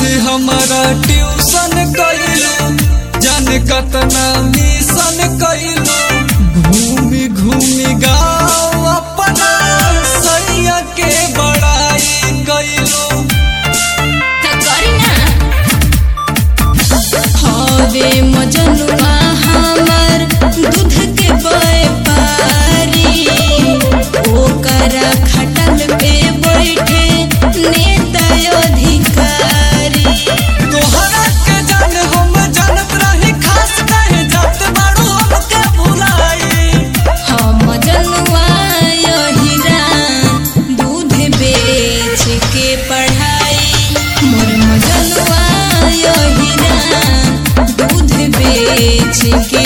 से हमारा ट्यूशन कैलू जान कतना मिशन कैलू घूमी घूमी गाँव अपना सैया के बड़ाई कैलू त करी ना हवे मजनुआ हमर दूध के व्यापारी ओकरा खटल पे बैठे नेता अधिकारी तोहरा के जान हम जानत रही खास कहे जात बाड़ू हमके भुलाई हम मजनुआ यहिरान दूध बेच के पढ़ाई मोर मजनुआ यहिरान दूध बेच के